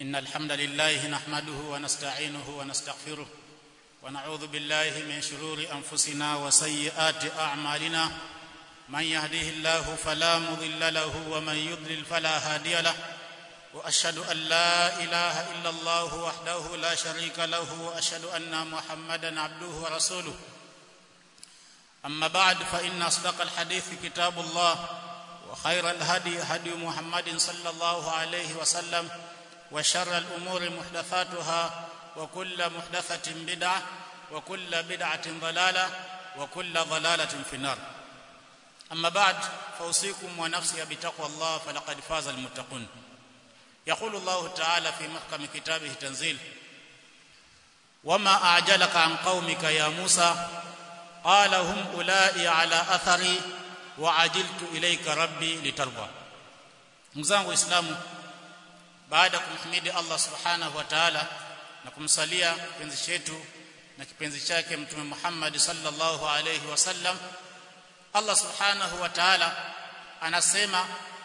إن الحمد لله نحمده ونستعينه ونستغفره ونعوذ بالله من شرور أنفسنا وسيئات أعمالنا من يهده الله فلا مضل له ومن يضلل فلا هادي له وأشهد أن لا إله إلا الله وحده لا شريك له وأشهد أن محمدا عبده ورسوله أما بعد فإن أصدق الحديث كتاب الله وخير الهدي هدي محمد صلى الله عليه وسلم وشر الأمور محدثاتها وكل محدثة بدعة وكل بدعة ضلالة وكل ضلالة في النار أما بعد فأوصيكم ونفسي بتقوى الله فلقد فاز المتقون يقول الله تعالى في محكم كتابه تنزيل وما أعجلك عن قومك يا موسى قال هم أولئي على أثري وعجلت إليك ربي لترضى mzangu islamu baada ya kumhimidi Allah subhanahu wa ta'ala na kumsalia kipenzi chetu na kipenzi chake mtume Muhammad sallallahu alayhi wasallam Allah subhanahu wa ta'ala anasema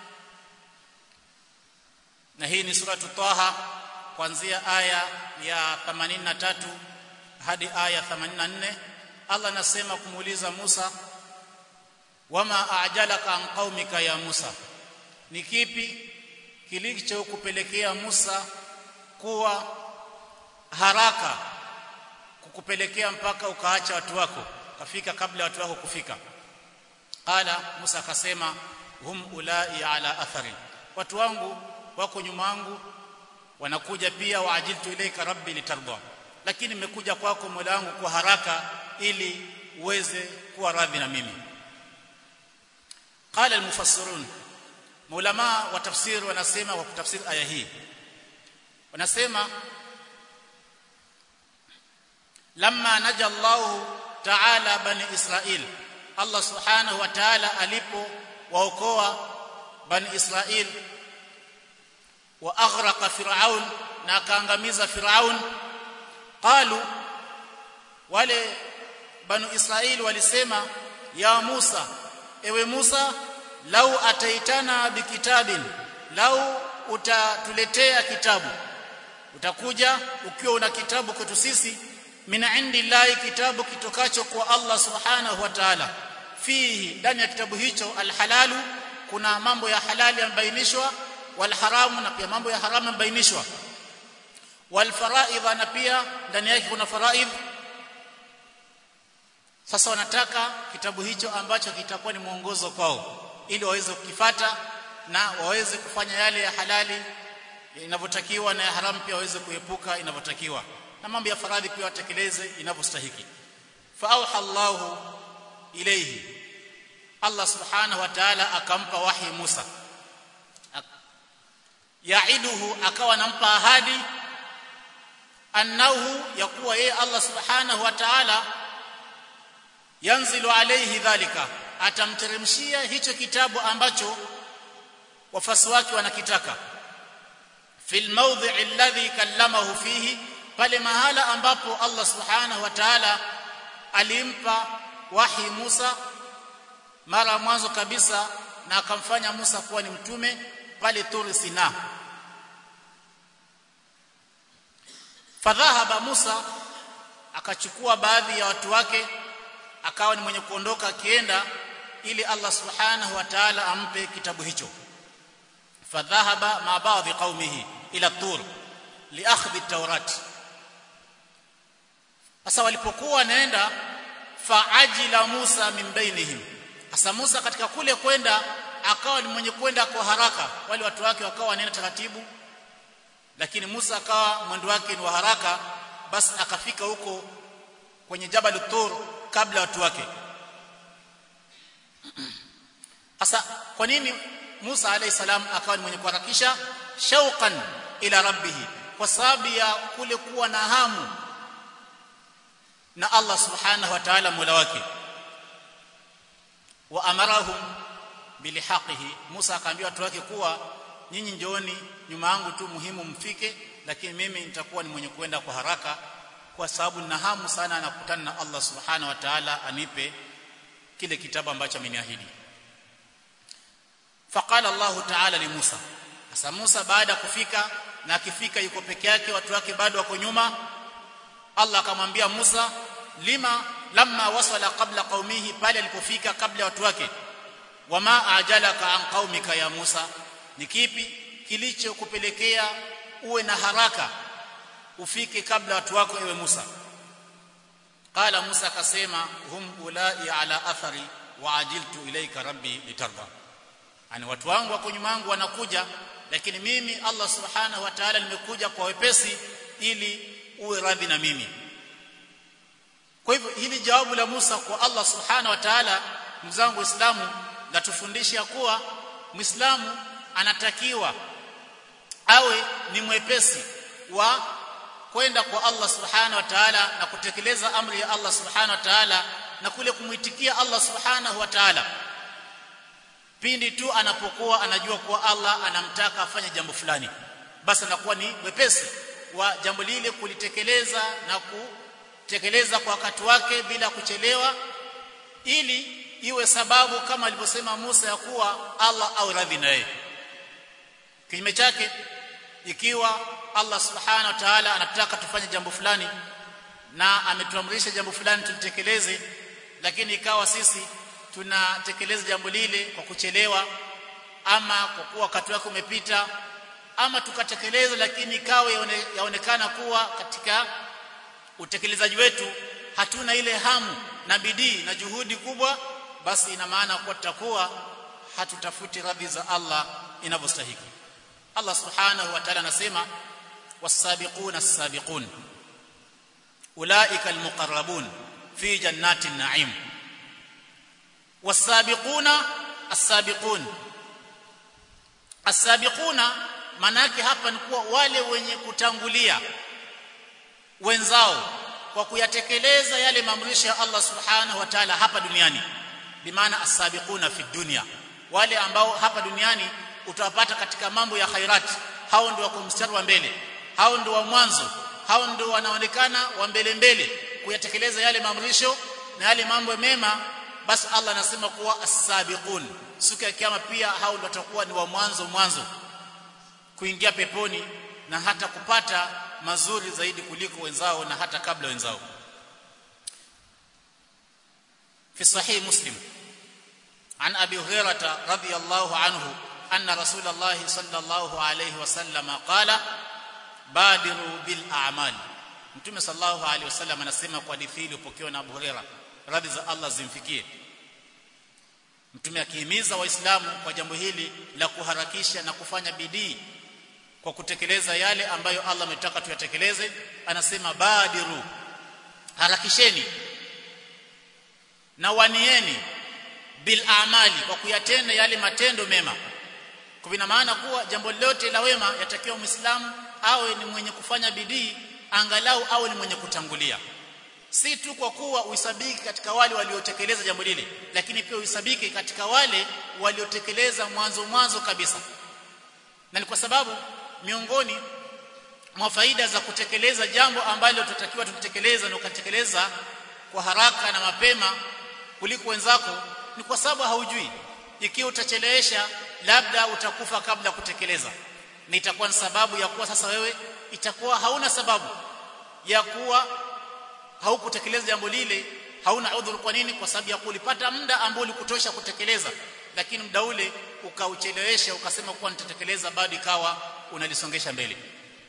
na hii ni suratu Taha kuanzia aya ya 83 hadi aya 84 Allah anasema kumuuliza Musa wama ajalaka an qaumika ya Musa ni kipi kilichokupelekea Musa kuwa haraka kukupelekea mpaka ukaacha watu wako kafika kabla watu wako kufika qala Musa akasema hum ulai ala athari watu wangu wako nyuma yangu wanakuja pia waajiltu ilaika rabbi litarda lakini nimekuja kwako Mola wangu kwa haraka ili uweze kuwa radhi na mimi qala almufassirun maulama wa tafsir wanasema wa kutafsiri aya hii wanasema lamma naja Allah ta'ala bani Israil Allah subhanahu wa ta'ala alipo waokoa bani Israil wa aghraqa fir'aun na akaangamiza fir'aun qalu wale banu Israil walisema ya Musa ewe Musa lau ataitana bikitabin lau utatuletea kitabu utakuja ukiwa una kitabu kwetu sisi min indillahi kitabu kitokacho kwa Allah subhanahu wa ta'ala fihi ndani ya kitabu hicho alhalalu kuna mambo ya halali yamebainishwa walharamu na pia mambo ya haramu yamebainishwa walfaraidha na pia ndani yake kuna faraidh sasa wanataka kitabu hicho ambacho kitakuwa ni mwongozo kwao ili waweze kukifata na waweze kufanya yale ya halali inavyotakiwa na ya haramu pia waweze kuepuka inavyotakiwa na mambo ya faradhi pia watekeleze inavyostahiki fa auha Allahu ilayhi Allah subhanahu wa ta'ala akampa wahi Musa yaiduhu akawa anampa ahadi annahu yakuwa yeye Allah subhanahu wa ta'ala yanzilu alayhi dhalika atamteremshia hicho kitabu ambacho wafasi wake wanakitaka fil mawdhi alladhi kallamahu fihi pale mahala ambapo Allah subhanahu wa ta'ala alimpa wahi Musa mara mwanzo kabisa na akamfanya Musa kuwa ni mtume pale Turi Sina fadhahaba Musa akachukua baadhi ya watu wake akawa ni mwenye kuondoka akienda ili Allah subhanahu wa ta'ala ampe kitabu hicho fadhahaba ma baadhi qaumihi ila tur liakhdhi at-taurat sasa walipokuwa naenda faajila Musa min bainihim sasa Musa katika kule kwenda akawa ni mwenye kwenda kwa haraka wale watu wake wakawa wanaenda taratibu lakini Musa akawa mwendo wake ni wa haraka basi akafika huko kwenye Jabal Tur kabla watu wake Sasa kwa nini Musa alayhi salam akawa ni mwenye kuharakisha shauqan ila rabbih kwa sababu ya kule kuwa na hamu na Allah subhanahu wa ta'ala mola wake wa amarahum bilihaqihi Musa akaambia watu wake kuwa nyinyi njooni nyuma yangu tu muhimu mfike lakini mimi nitakuwa ni mwenye kwenda kwa haraka kwa sababu nina hamu sana na kukutana na Allah subhanahu wa ta'ala anipe kile kitabu ambacho ameniahidi faqala Allah ta'ala li Musa sasa Musa baada ya kufika na akifika yuko peke yake watu wake bado wako nyuma Allah akamwambia Musa lima lamma wasala qabla qaumihi pale alipofika kabla watu wake wama ajalaka an qaumika ya Musa ni kipi kilichokupelekea uwe na haraka ufike kabla watu wako ewe Musa qala Musa akasema hum ulai ala athari wa ajiltu ilaika rabbi litarda ani watu wangu wako nyuma yangu wanakuja lakini mimi Allah subhanahu wa ta'ala nimekuja kwa wepesi ili uwe radhi na mimi kwa hivyo hili jawabu la Musa kwa Allah subhanahu wa ta'ala mzangu Uislamu latufundisha kuwa Muislamu anatakiwa awe ni mwepesi wa kwenda kwa Allah subhanahu wa ta'ala na kutekeleza amri ya Allah subhanahu wa ta'ala na kule kumuitikia Allah subhanahu wa ta'ala pindi tu anapokuwa anajua kuwa Allah anamtaka afanye jambo fulani basi anakuwa ni mwepesi wa jambo lile kulitekeleza na kutekeleza kwa wakati wake bila kuchelewa ili iwe sababu kama alivyosema Musa ya kuwa Allah au radhi naye kinyume chake ikiwa Allah subhanahu wa ta'ala anataka tufanye jambo fulani na ametuamrisha jambo fulani tulitekeleze lakini ikawa sisi tunatekeleza jambo lile kwa kuchelewa ama kwa kuwa wakati wake umepita ama tukatekeleza lakini ikawa yaonekana kuwa katika utekelezaji wetu hatuna ile hamu na bidii na juhudi kubwa basi ina maana kuwa tutakuwa hatutafuti radhi za Allah inavyostahili Allah subhanahu wa ta'ala anasema was-sabiquna as-sabiqun ulaika al-muqarrabun fi jannatin na'im was-sabiquna as-sabiqun as-sabiquna manake hapa ni kuwa wale wenye kutangulia wenzao kwa kuyatekeleza yale maamrisho ya Allah subhanahu wa ta'ala hapa duniani bimaana as-sabiquna fi dunya wale ambao hapa duniani utawapata katika mambo ya khairati hao ndio wako mstari wa mbele hao ndio wa mwanzo hao ndio wanaonekana wa mbele mbele kuyatekeleza yale maamrisho na yale mambo mema basi Allah anasema kuwa as-sabiqun siku ya kiyama pia hao ndio watakuwa ni wa mwanzo mwanzo kuingia peponi na hata kupata mazuri zaidi kuliko wenzao na hata kabla wenzao في صحيح مسلم عن ابي هريره رضي الله عنه ان رسول الله صلى الله عليه وسلم قال بادروا بالاعمال mtume sallallahu alaihi wasallam anasema kwa hadithi iliyopokewa na Abu Huraira radhi za Allah zimfikie mtume akihimiza waislamu kwa jambo hili la kuharakisha na kufanya bidii kwa kutekeleza yale ambayo Allah ametaka tuyatekeleze anasema badiru harakisheni na wanieni bil amali kwa kuyatenda yale matendo mema kwa ina maana kuwa jambo lote la wema yatakiwa muislamu awe ni mwenye kufanya bidii angalau awe ni mwenye kutangulia si tu kwa kuwa uisabiki katika wale waliotekeleza jambo lile lakini pia uisabiki katika wale waliotekeleza mwanzo mwanzo kabisa na ni kwa sababu miongoni mwa faida za kutekeleza jambo ambalo tutakiwa tutekeleza na ukatekeleza kwa haraka na mapema kuliko wenzako ni kwa sababu haujui ikiwa utachelewesha labda utakufa kabla kutekeleza na itakuwa ni sababu ya kuwa sasa wewe itakuwa hauna sababu ya kuwa haukutekeleza jambo lile hauna udhuru kwa nini kwa sababu ya kulipata muda ambao ulikutosha kutekeleza lakini muda ule ukauchelewesha ukasema kuwa nitatekeleza bado ikawa unalisongesha mbele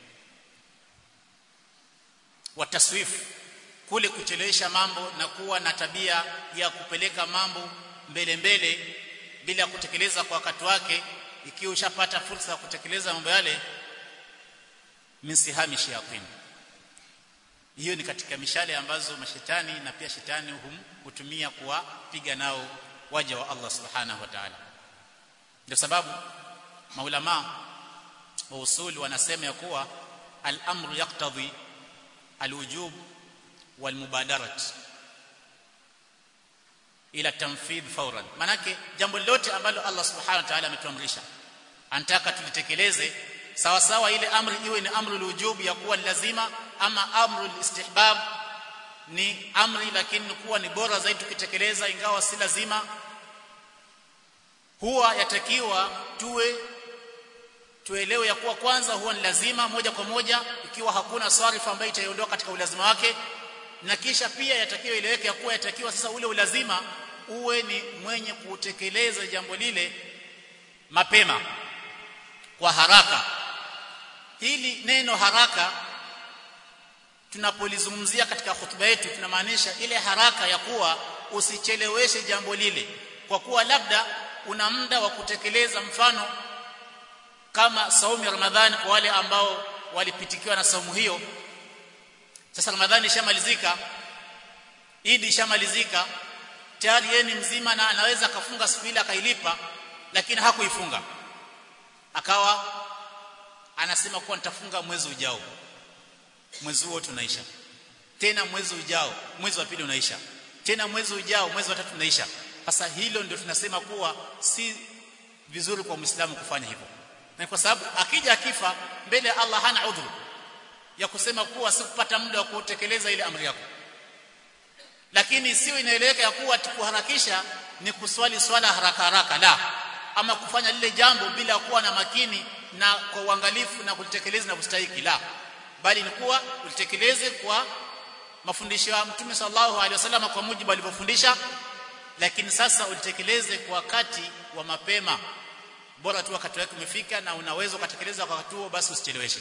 wataswif kule kuchelewesha mambo na kuwa na tabia ya kupeleka mambo mbele mbele bila kutekeleza kwa wakati wake ikiwa ushapata fursa ya kutekeleza mambo yale misihami shayatin hiyo ni katika mishale ambazo mashetani na pia shetani hum, hutumia kuwapiga nao waja wa Allah subhanahu wa ta'ala ndio sababu maulama wa usuli wanasema ya kuwa al-amru yaqtadhi al-wujub wal-mubadarat ila tanfidh fawran manake jambo lote ambalo Allah subhanahu wa ta'ala ametuamrisha anataka tulitekeleze sawa sawa ile amri iwe ni amru wujub ya kuwa lazima ama amru istihbab ni amri lakini kuwa ni bora zaidi tukitekeleza ingawa si lazima huwa yatakiwa tuwe tuelewe ya kuwa kwanza huwa ni lazima moja kwa moja ikiwa hakuna swarifa ambayo itaiondoa katika ulazima wake na kisha pia yatakiwa ileweke ya kuwa yatakiwa sasa ule ulazima uwe ni mwenye kutekeleza jambo lile mapema kwa haraka hili neno haraka tunapolizungumzia katika hotuba yetu tunamaanisha ile haraka ya kuwa usicheleweshe jambo lile kwa kuwa labda una muda wa kutekeleza mfano kama saumu ya Ramadhani kwa wale ambao walipitikiwa na saumu hiyo sasa Ramadhani ishamalizika Idi ishamalizika tayari yeye ni mzima na anaweza akafunga siku ile akailipa lakini hakuifunga akawa anasema kuwa nitafunga mwezi ujao mwezi huo tunaisha tena mwezi ujao mwezi wa pili unaisha tena mwezi ujao mwezi wa tatu unaisha sasa hilo ndio tunasema kuwa si vizuri kwa muislamu kufanya hivyo na kwa sababu akija akifa mbele ya Allah hana udhuru ya kusema kuwa sikupata muda wa kutekeleza ile amri yako lakini sio inaeleweka ya kuwa kuharakisha ni kuswali swala haraka haraka la ama kufanya lile jambo bila kuwa na makini na kwa uangalifu na kulitekeleza na kustahiki la bali ni kuwa ulitekeleze kwa mafundisho ya Mtume sallallahu alaihi wasallam kwa mujibu alivyofundisha lakini sasa ulitekeleze kwa wakati wa mapema bora tu wakati wake umefika na unaweza kutekeleza kwa wakati huo basi usicheleweshe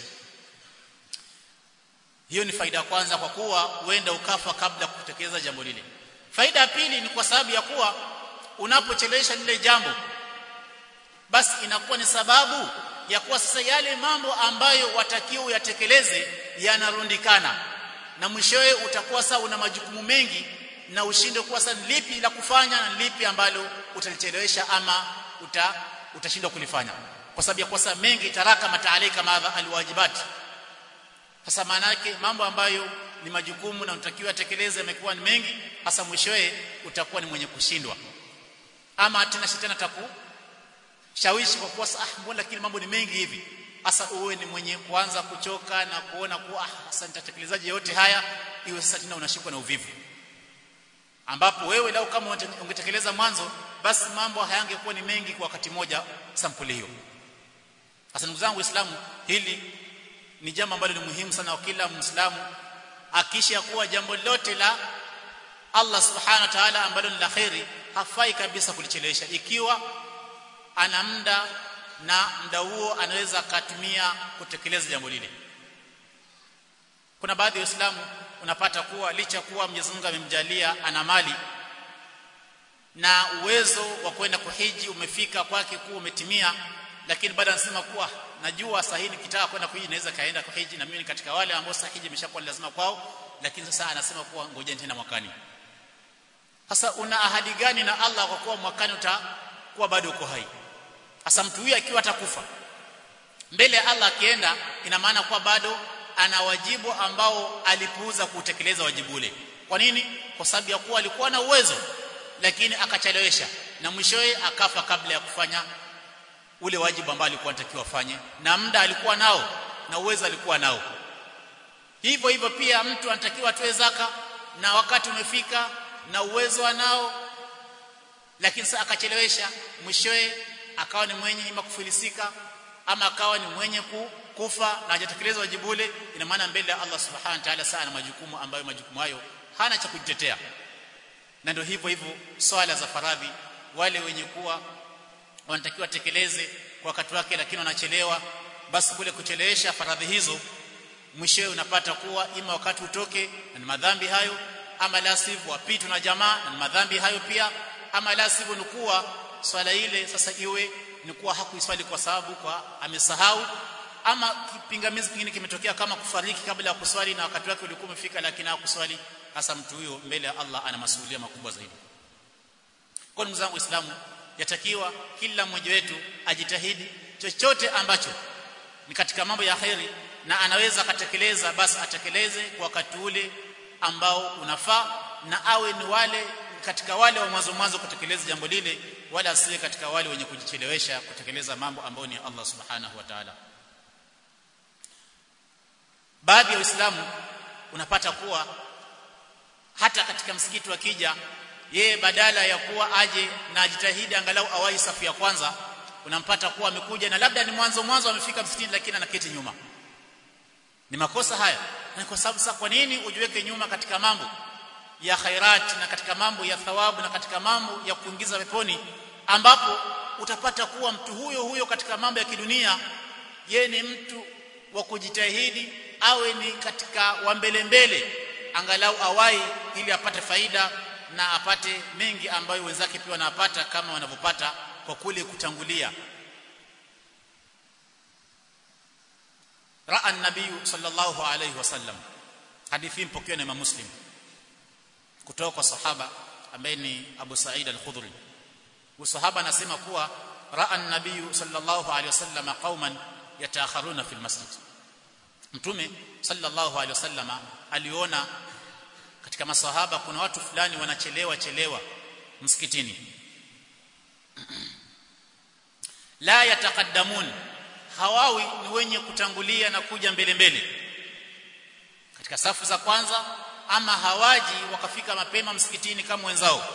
hiyo ni faida ya kwanza kwa kuwa huenda ukafa kabla kutekeleza jambo lile faida ya pili ni kwa sababu ya kuwa unapochelewesha lile jambo basi inakuwa ni sababu ya kuwa sasa yale mambo ambayo watakiwa uyatekeleze yanarundikana na mwishowe utakuwa sasa una majukumu mengi na ushinde kuwa sasa lipi la kufanya na lipi ambalo utalichelewesha ama uta utashindwa kulifanya kwa sababu ya kosa mengi taraka mataalika madha alwajibati sasa maana yake mambo ambayo ni majukumu na unatakiwa tekeleze yamekuwa ni mengi hasa mwishowe utakuwa ni mwenye kushindwa ama tena shetani ataku shawishi kwa kuwa ah mbona lakini mambo ni mengi hivi hasa uwe ni mwenye kuanza kuchoka na kuona kuwa ah sasa nitatekelezaje yote haya iwe sasa tena unashikwa na uvivu ambapo wewe lau kama ungetekeleza mwanzo basi mambo hayangekuwa ni mengi kwa wakati moja sampuli hiyo sasa ndugu zangu waislamu hili ni jambo ambalo ni muhimu sana kwa kila muislamu akisha kuwa jambo lote la Allah subhanahu wa ta'ala ambalo ni la khairi hafai kabisa kulichelewesha ikiwa ana muda na muda huo anaweza akatumia kutekeleza jambo lile kuna baadhi ya waislamu unapata kuwa licha kuwa Mwenyezi Mungu amemjalia ana mali na uwezo wa kwenda kuhiji umefika kwake kuwa umetimia lakini baada anasema kuwa najua sahihi nikitaka kwenda kuhiji naweza kaenda kuhiji na mimi katika wale ambao sahihi imeshakuwa lazima kwao lakini sasa anasema kuwa ngoja tena mwakani sasa una ahadi gani na Allah kwa kuwa mwakani utakuwa bado uko hai sasa mtu huyu akiwa atakufa mbele ya Allah akienda ina maana kuwa bado ana wajibu ambao alipuuza kutekeleza wajibu ule kwa nini kwa sababu ya kuwa alikuwa na uwezo lakini akachelewesha na mwishowe akafa kabla ya kufanya ule wajibu ambao alikuwa anatakiwa afanye na muda alikuwa nao na uwezo alikuwa nao hivyo hivyo pia mtu anatakiwa atoe zaka na wakati umefika na uwezo anao lakini sasa akachelewesha mwishowe akawa ni mwenye ima kufilisika ama akawa ni mwenye kufa na hajatekeleza wajibu ule ina maana mbele ya Allah subhanahu wa ta'ala sana majukumu ambayo majukumu hayo hana cha kujitetea na ndio hivyo hivyo swala za faradhi wale wenye kuwa wanatakiwa tekeleze kwa wakati wake lakini wanachelewa basi kule kuchelewesha faradhi hizo mwishowe unapata kuwa ima wakati utoke na madhambi hayo ama la sivyo wapitwa na jamaa na madhambi hayo pia ama la sivyo ni kuwa swala ile sasa iwe ni kuwa hakuiswali kwa sababu kwa amesahau ama kipingamizi kingine kimetokea kama kufariki kabla ya kuswali na wakati wake ulikuwa umefika lakini hakuswali hasa mtu huyo mbele ya Allah ana masuhulia makubwa zaidi kwa ndugu zangu waislamu yatakiwa kila mmoja wetu ajitahidi chochote ambacho ni katika mambo ya khairi na anaweza akatekeleza basi atekeleze kwa wakati ule ambao unafaa na awe ni wale katika wale wa mwanzo mwanzo kutekeleza jambo lile wala asiwe katika wale wenye kujichelewesha kutekeleza mambo ambayo ni Allah subhanahu wa ta'ala baadhi ya waislamu unapata kuwa hata katika msikiti wakija yeye badala ya kuwa aje na ajitahidi angalau awai safu ya kwanza unampata kuwa amekuja na labda ni mwanzo mwanzo amefika msikitini lakini anaketi nyuma ni makosa haya na kwa sababu sasa kwa nini ujiweke nyuma katika mambo ya khairat na katika mambo ya thawabu na katika mambo ya kuingiza peponi ambapo utapata kuwa mtu huyo huyo katika mambo ya kidunia ye ni mtu wa kujitahidi awe ni katika wa mbele mbele angalau awai ili apate faida na apate mengi ambayo wenzake pia wanapata kama wanavyopata kwa kule kutangulia raa an-nabiy sallallahu alayhi wasallam hadithi mpokewa na Imam Muslim kutoka kwa sahaba ambaye ni Abu Sa'id al-Khudri usahaba anasema kuwa raa an-nabiy sallallahu alayhi wasallam qauman yataakharuna fil masjid mtume sallallahu alayhi wasallama aliona katika masahaba kuna watu fulani wanachelewa chelewa msikitini la yatakaddamun hawawi ni wenye kutangulia na kuja mbele mbele katika safu za kwanza ama hawaji wakafika mapema msikitini kama wenzao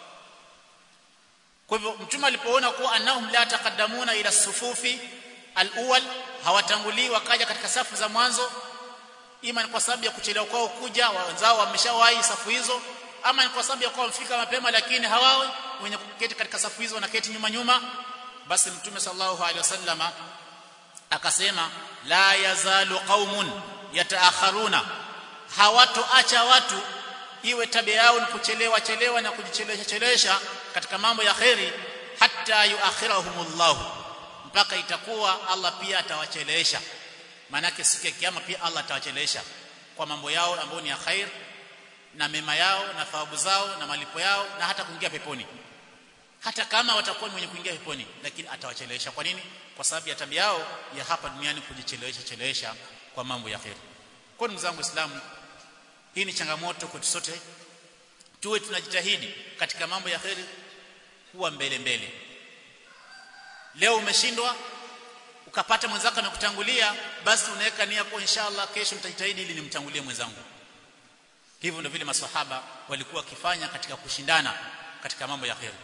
kwa hivyo mtume alipoona kuwa annahum la taqaddamuna ila sufufi al-awwal hawatangulii wakaja katika safu za mwanzo ima ni kwa sababu ya kuchelewa kwao kuja wenzao wameshawahi safu hizo ama ni kwa sababu ya kuwa wamefika mapema lakini hawawe wenye kuketi katika safu hizo wanaketi nyuma nyuma basi mtume sallallahu alaihi wasallama akasema la yazalu qaumun yataakharuna hawatoacha watu iwe tabia yao ni kuchelewa chelewa na kujichelewesha chelewesha katika mambo ya kheri hatta yuakhirahumullah mpaka itakuwa Allah pia atawachelewesha manake siku ya kiyama pia Allah atawachelewesha kwa mambo yao ambayo ni ya khair na mema yao na thawabu zao na malipo yao na hata kuingia peponi hata kama watakuwa wenye kuingia peponi lakini atawachelewesha kwa nini kwa sababu ya tabia yao ya hapa duniani kujichelewesha chelewesha kwa mambo ya khair kwa ndugu zangu waislamu hii ni changamoto kwetu sote tuwe tunajitahidi katika mambo ya khair kuwa mbele mbele leo umeshindwa ukapata mwenzako amekutangulia basi unaweka nia kwa inshallah kesho nitajitahidi ili nimtangulie mwenzangu hivyo ndio vile maswahaba walikuwa wakifanya katika kushindana katika mambo ya khair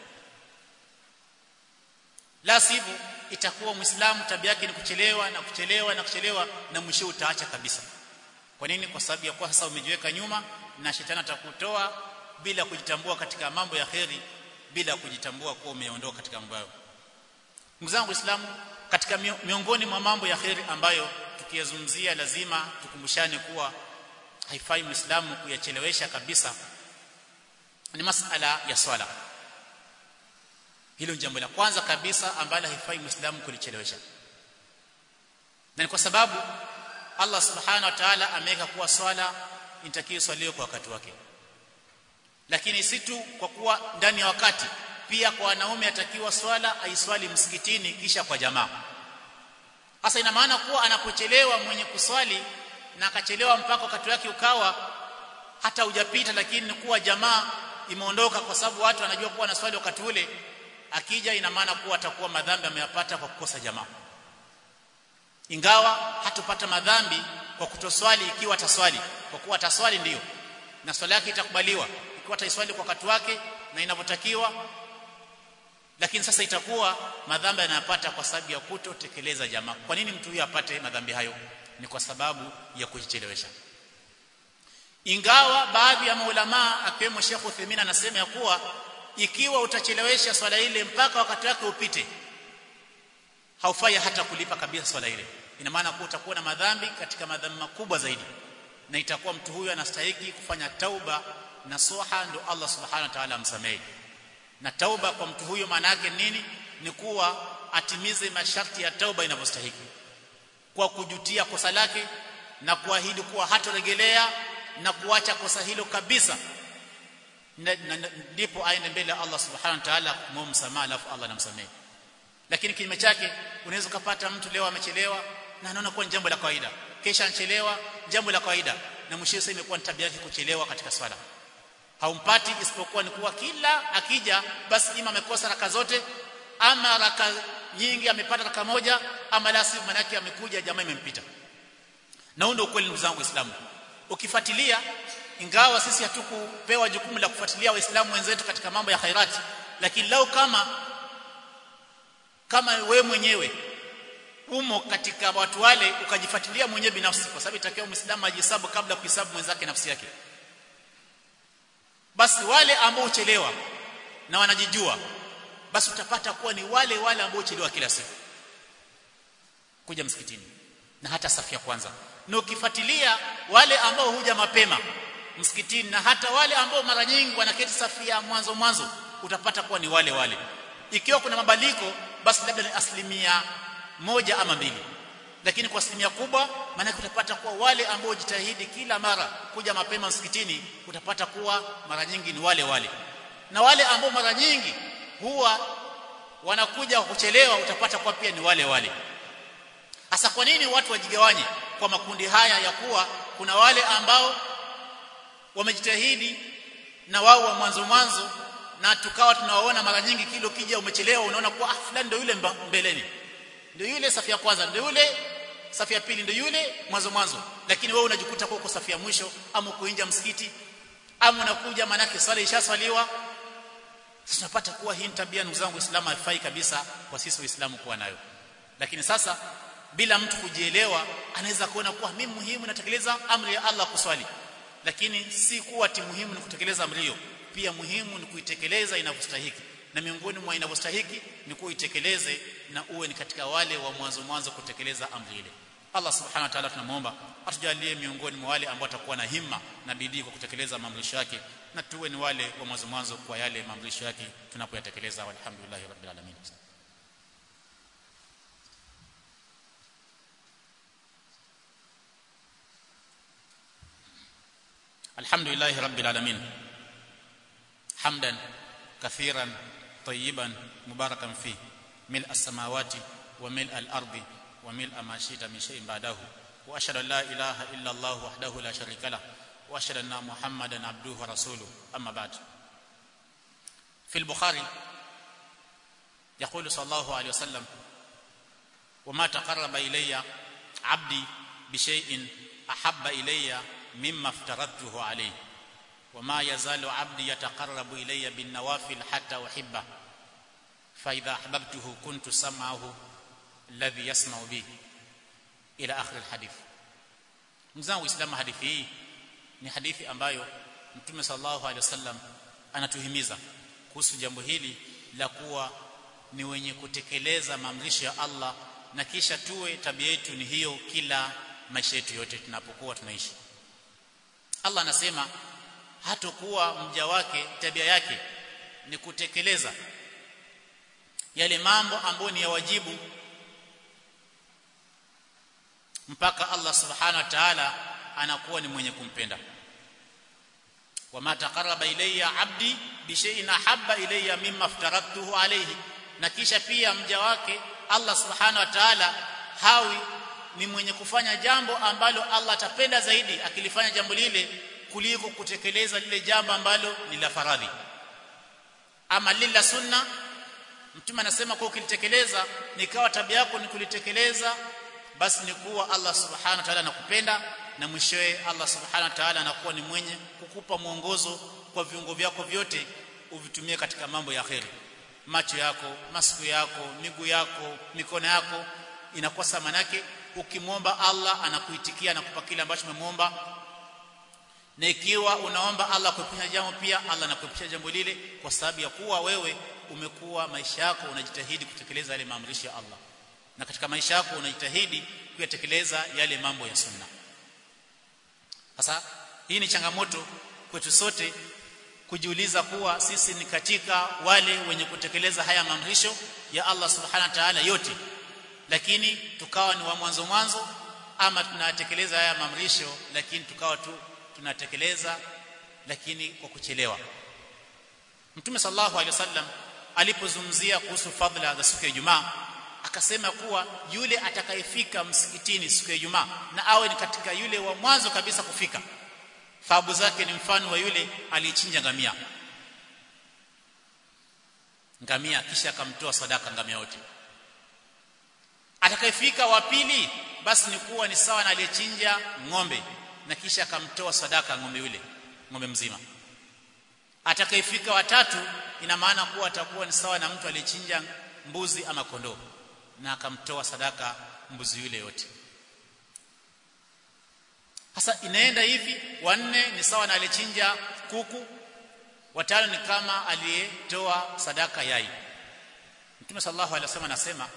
la sivyo itakuwa muislamu tabia yake ni kuchelewa na kuchelewa na kuchelewa na mwisho utaacha kabisa kwa nini kwa sababu ya kuwa sasa umejiweka nyuma na shetani atakutoa bila kujitambua katika mambo ya kheri bila kujitambua kuwa umeondoka katika mambo hayo ndugu zangu waislamu katika miongoni mwa mambo ya kheri ambayo tukiyazungumzia lazima tukumbushane kuwa haifai muislamu kuyachelewesha kabisa ni masala ya swala hilo ni jambo la kwanza kabisa ambalo haifai muislamu kulichelewesha na ni kwa sababu Allah subhanahu wa ta'ala ameweka kuwa swala inatakiwa swaliwe kwa wakati wake lakini si tu kwa kuwa ndani ya wakati pia kwa wanaume atakiwa swala aiswali msikitini kisha kwa jamaa hasa ina maana kuwa anapochelewa mwenye kuswali na akachelewa mpaka wakati wake ukawa hata hujapita lakini kuwa jamaa imeondoka kwa sababu watu wanajua kuwa anaswali wakati ule akija ina maana kuwa atakuwa madhambi ameyapata kwa kukosa jamaa ingawa hatupata madhambi kwa kutoswali ikiwa ataswali kwa kuwa ataswali ndiyo na swala yake itakubaliwa ikiwa ataiswali kwa wakati wake na inavyotakiwa lakini sasa itakuwa madhambi anayapata kwa sababu ya kutotekeleza jamaa kwa nini mtu huyo apate madhambi hayo ni kwa sababu ya kujichelewesha ingawa baadhi ya maulama akiwemo Sheikh Uthaymeen anasema ya kuwa ikiwa utachelewesha swala ile mpaka wakati wake upite haufai hata kulipa kabisa swala ile ina maana kuwa utakuwa na madhambi katika madhambi makubwa zaidi na itakuwa mtu huyu anastahili kufanya tauba na soha ndo Allah subhanahu wa ta'ala amsamehe na tauba kwa mtu huyo maana yake nini ni kuwa atimize masharti ya tauba inavyostahili kwa kujutia kosa lake na kuahidi kuwa hatoregelea na kuacha kosa hilo kabisa ndipo aende mbele ya Allah subhanahu wa ta'ala kumwomba msamaha alafu Allah anamsamehe lakini kinyume chake unaweza kupata mtu leo amechelewa na anaona kuwa ni jambo la kawaida kesha anachelewa jambo la kawaida na mwisho sasa imekuwa ni tabia yake kuchelewa katika swala haumpati isipokuwa ni kuwa kila akija basi ima amekosa raka zote ama raka nyingi amepata raka moja ama la sivyo manake amekuja jamaa imempita na huo ndio ukweli ndugu zangu waislamu ukifuatilia ingawa sisi hatukupewa jukumu la kufuatilia waislamu wenzetu katika mambo ya khairati lakini lau kama kama we mwenyewe umo katika watu wale ukajifuatilia mwenyewe binafsi kwa sababu itakiwa muislamu ajihesabu kabla kuhesabu mwenzake nafsi yake basi wale ambao uchelewa na wanajijua basi utapata kuwa ni wale wale ambao uchelewa kila siku kuja msikitini na hata safu ya kwanza na ukifuatilia wale ambao huja mapema msikitini na hata wale ambao mara nyingi wanaketi safu ya mwanzo mwanzo utapata kuwa ni wale wale ikiwa kuna mabadiliko basi labda ni asilimia moja ama mbili lakini kwa asilimia kubwa maana utapata kuwa wale ambao jitahidi kila mara kuja mapema msikitini utapata kuwa mara nyingi ni wale wale na wale ambao mara nyingi huwa wanakuja kuchelewa utapata kuwa pia ni wale wale hasa kwa nini watu wajigawanye kwa makundi haya ya kuwa kuna wale ambao wamejitahidi na wao wa mwanzo mwanzo na tukawa tunawaona mara nyingi kilo kija umechelewa unaona kuwa ah fulani ndio yule mbeleni ndio yule safu ya kwanza ndio yule safu ya pili ndio yule mwanzo mwanzo lakini wewe unajikuta kwa uko safu ya mwisho ama uko nje msikiti ama unakuja manake swala ishaswaliwa sasa tunapata kuwa hii tabia ndugu zangu Uislamu haifai kabisa kwa sisi Waislamu kuwa nayo lakini sasa bila mtu kujielewa anaweza kuona kuwa mimi muhimu natekeleza amri ya Allah kuswali lakini si kuwa ti muhimu ni kutekeleza amri hiyo pia muhimu ni kuitekeleza inavyostahiki na miongoni mwa inavyostahiki ni kuitekeleze na uwe ni katika wale wa mwanzo mwanzo kutekeleza amri ile Allah subhanahu wa ta'ala tunamuomba atujalie miongoni mwa wale ambao watakuwa na himma na bidii kwa kutekeleza maamrisho yake na tuwe ni wale wa mwanzo mwanzo kwa yale maamrisho yake tunapoyatekeleza walhamdulillahi rabbil alamin الحمد لله رب العالمين حمدا كثيرا طيبا مباركا فيه ملء السماوات وملء الارض وملء ما شئت من شيء بعده واشهد ان لا اله الا الله وحده لا شريك له واشهد ان محمدا عبده ورسوله اما بعد في البخاري يقول صلى الله عليه وسلم وما تقرب الي عبدي بشيء احب الي مما افترضته عليه وما يزال عبدي يتقرب الي بالنوافل حتى احبه فاذا احببته كنت سمعه الذي يسمع به الى اخر الحديث mzangu uislamu hadithi hii ni hadithi ambayo mtume sallallahu alaihi wasallam anatuhimiza kuhusu jambo hili la kuwa ni wenye kutekeleza maamrisho ya Allah na kisha tuwe tabia yetu ni hiyo kila maisha yetu yote tunapokuwa tunaishi Allah anasema hatokuwa mja wake tabia yake ni kutekeleza yale mambo ambayo ni ya wajibu mpaka Allah subhanahu wa ta'ala anakuwa ni mwenye kumpenda wama taqarraba ilayya abdi bi shay'in ahabba ilayya mimma aftaradtuhu alayhi na kisha pia mja wake Allah subhanahu wa ta'ala hawi ni mwenye kufanya jambo ambalo Allah atapenda zaidi akilifanya jambo lile kuliko kutekeleza lile jambo ambalo ni la faradhi ama lila sunna mtume anasema kwa ukilitekeleza nikawa tabia yako ni kulitekeleza basi ni kuwa Allah subhanahu wa ta'ala anakupenda na mwishowe Allah subhanahu wa ta'ala anakuwa ni mwenye kukupa mwongozo kwa viungo vyako vyote uvitumie katika mambo ya kheri macho yako masiku yako miguu yako mikono yako inakuwa sama yake ukimwomba Allah anakuitikia na kupa kile ambacho umemwomba na ikiwa unaomba Allah kuepusha jambo pia Allah anakuepusha jambo lile kwa sababu ya kuwa wewe umekuwa maisha yako unajitahidi kutekeleza yale maamrisho ya Allah na katika maisha yako unajitahidi kuyatekeleza yale mambo ya sunna sasa hii ni changamoto kwetu sote kujiuliza kuwa sisi ni katika wale wenye kutekeleza haya maamrisho ya Allah subhanahu wa ta'ala yote lakini tukawa ni wa mwanzo mwanzo ama tunatekeleza haya maamrisho lakini tukawa tu tunatekeleza lakini kwa kuchelewa Mtume sallallahu alaihi wasallam alipozungumzia kuhusu fadhila za siku ya Ijumaa akasema kuwa yule atakayefika msikitini siku ya Ijumaa na awe ni katika yule wa mwanzo kabisa kufika thawabu zake ni mfano wa yule aliyechinja ngamia ngamia kisha akamtoa sadaka ngamia wote atakayefika wa pili basi ni kuwa ni sawa na aliyechinja ng'ombe na kisha akamtoa sadaka ng'ombe yule ng'ombe mzima atakayefika watatu ina maana kuwa atakuwa ni sawa na mtu aliyechinja mbuzi ama kondoo na akamtoa sadaka mbuzi yule yote sasa inaenda hivi wanne ni sawa na alichinja kuku watano ni kama aliyetoa sadaka yai Mtume sallallahu alaihi wasallam anasema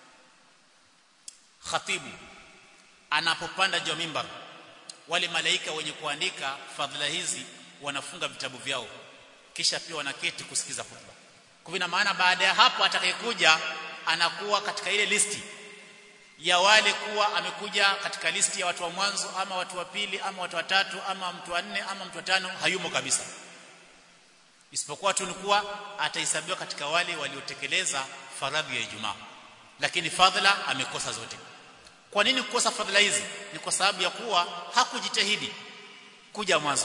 khatibu anapopanda juu mimbar wale malaika wenye kuandika fadhila hizi wanafunga vitabu vyao kisha pia wanaketi kusikiza khutba kwa ina maana baada ya hapo atakayekuja anakuwa katika ile listi ya wale kuwa amekuja katika listi ya watu wa mwanzo ama watu wa pili ama watu watatu ama mtu wa nne ama mtu wa tano hayumo kabisa isipokuwa tu ni kuwa atahesabiwa katika wale waliotekeleza faradhi ya Ijumaa lakini fadhila amekosa zote kwa nini kukosa fadhila hizi ni kwa sababu ya kuwa hakujitahidi kuja mwanzo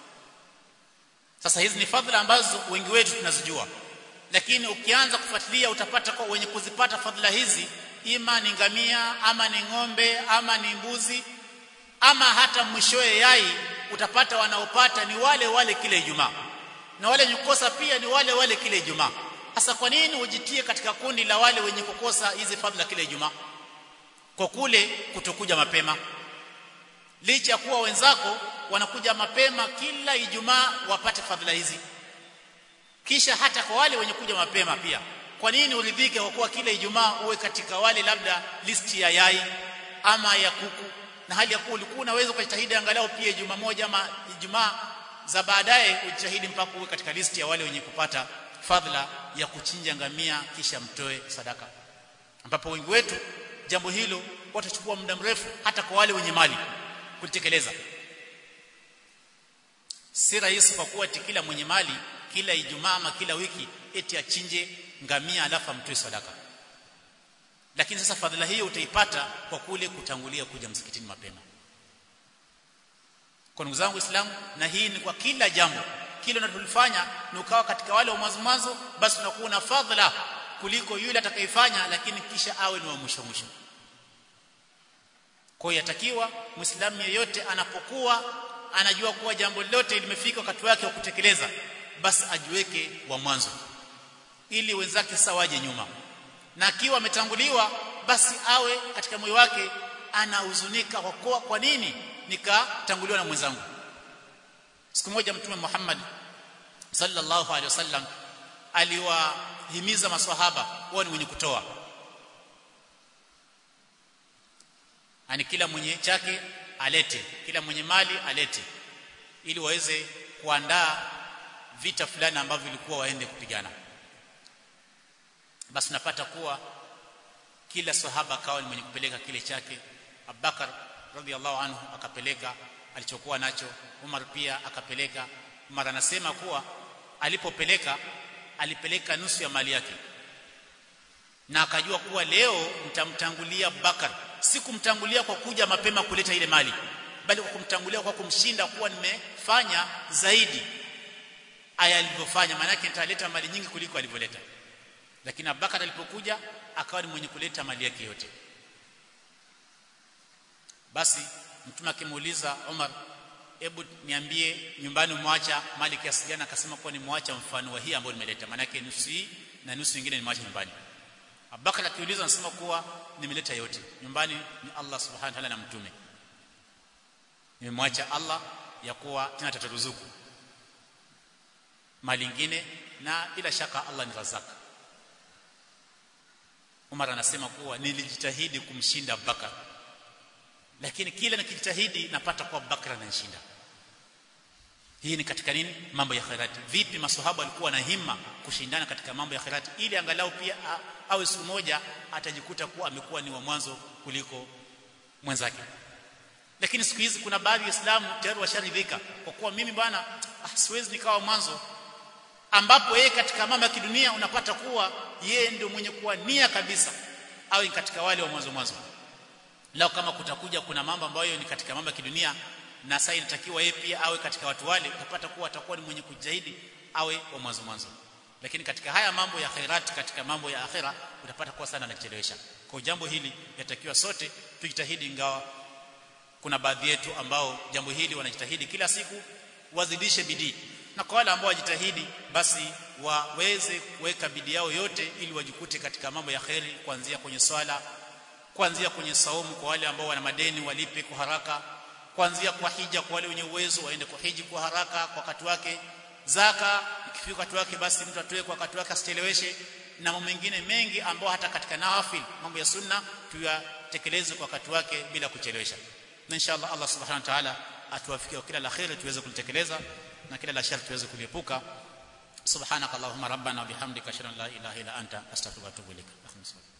sasa hizi ni fadhila ambazo wengi wetu tunazijua lakini ukianza kufuatilia utapata kwa wenye kuzipata fadhila hizi ima ni ngamia ama ni ng'ombe ama ni mbuzi ama hata mwishoe yai utapata wanaopata ni wale wale kile Ijumaa na wale wenye kukosa pia ni wale wale kile Ijumaa sasa kwa nini ujitie katika kundi la wale wenye kukosa hizi fadhila kile Ijumaa kwa kule kutokuja mapema licha ya kuwa wenzako wanakuja mapema kila Ijumaa wapate fadhila hizi kisha hata kwa wale wenye kuja mapema pia kwa nini uridhike kwa kuwa kila Ijumaa uwe katika wale labda listi ya yai ama ya kuku na hali ya kuwa ulikuwa unaweza kujitahidi angalau pia Ijumaa moja ama Ijumaa za baadaye ujitahidi mpaka uwe katika listi ya wale wenye kupata fadhila ya kuchinja ngamia kisha mtoe sadaka ambapo wengi wetu jambo hilo watachukua muda mrefu hata kwa wale wenye mali kulitekeleza si rahisi kwa kuwa eti kila mwenye mali kila Ijumaa ama kila wiki eti achinje ngamia alafu amtoe sadaka lakini sasa fadhila hiyo utaipata kwa kule kutangulia kuja msikitini mapema kwa ndugu zangu Waislamu na hii ni kwa kila jambo kile unalofanya ni ukawa katika wale wa mwanzo mwanzo basi unakuwa na fadhila kuliko yule atakayefanya lakini kisha awe ni wa mwisho mwisho kwa hiyo yatakiwa muislamu yeyote anapokuwa anajua kuwa jambo lote limefika wakati wake wa kutekeleza basi ajiweke wa mwanzo ili wenzake sawaje nyuma na akiwa ametanguliwa basi awe katika moyo wake anahuzunika kwa kuwa kwa nini nikatanguliwa na mwenzangu siku moja mtume Muhammad sallallahu alaihi wasallam aliwahimiza maswahaba wao ni wenye kutoa ani kila mwenye chake alete kila mwenye mali alete ili waweze kuandaa vita fulani ambavyo vilikuwa waende kupigana basi unapata kuwa kila sahaba akawa ni mwenye kupeleka kile chake Abubakar radhiallahu anhu akapeleka alichokuwa nacho Umar pia akapeleka Umar anasema kuwa alipopeleka alipeleka nusu ya mali yake na akajua kuwa leo nitamtangulia Abubakar si kumtangulia kwa kuja mapema kuleta ile mali bali kwa kumtangulia kwa kumshinda kuwa nimefanya zaidi aya alivyofanya maana yake nitaleta mali nyingi kuliko alivyoleta lakini Abubakar alipokuja akawa ni mwenye kuleta mali yake yote basi mtume akimuuliza Umar hebu niambie nyumbani mwacha mali kiasi gani akasema kuwa ni mwacha mfano wa hii ambayo nimeleta maana yake nusu hii na nusu nyingine ni mwacha nyumbani Abubakar akiuliza anasema kuwa nimeleta yote nyumbani ni Allah subhanahu wa ta'ala na mtume nimemwacha Allah ya kuwa tena tataruzuku mali nyingine na bila shaka Allah ni razaka Umar anasema kuwa nilijitahidi kumshinda Abubakar lakini kila nikijitahidi napata kuwa Abubakar ananishinda hii ni katika nini mambo ya khairati vipi maswahaba walikuwa na himma kushindana katika mambo ya khairati ili angalau pia awe siku moja atajikuta kuwa amekuwa ni wa mwanzo kuliko mwenzake lakini siku hizi kuna baadhi ya Waislamu tayari washaridhika kwa kuwa mimi bwana ah, siwezi nikawa mwanzo ambapo yeye katika mambo ya kidunia unapata kuwa yeye ndio mwenye kuwa nia kabisa awe katika wale wa mwanzo mwanzo lao kama kutakuja kuna mambo ambayo ni katika mambo ya kidunia na sasa inatakiwa yeye pia awe katika watu wale utapata kuwa atakuwa ni mwenye kujitahidi awe wa mwanzo mwanzo lakini katika haya mambo ya khairat katika mambo ya akhira utapata kuwa sana anachelewesha kwa jambo hili yatakiwa sote tujitahidi ingawa kuna baadhi yetu ambao jambo hili wanajitahidi kila siku wazidishe bidii na kwa wale ambao wajitahidi basi waweze kuweka bidii yao yote ili wajikute katika mambo ya kheri kuanzia kwenye swala kuanzia kwenye saumu kwa wale ambao wana madeni walipe kwa haraka kuanzia kwa hija kwa wale wenye uwezo waende kuhiji kwa haraka kwa wakati wake zaka ikifika wakati wake basi mtu atoe kwa wakati wake asicheleweshe na mambo mengine mengi ambao hata katika nawafil mambo ya sunna tuyatekeleze kwa wakati wake bila kuchelewesha na inshallah Allah subhanahu wa ta'ala atuwafikie kila la khair tuweze kulitekeleza na kila la shari tuweze kuliepuka subhanakallahumma rabbana wa bihamdika ashhadu an la ilaha illa anta astaghfiruka wa atubu ilaik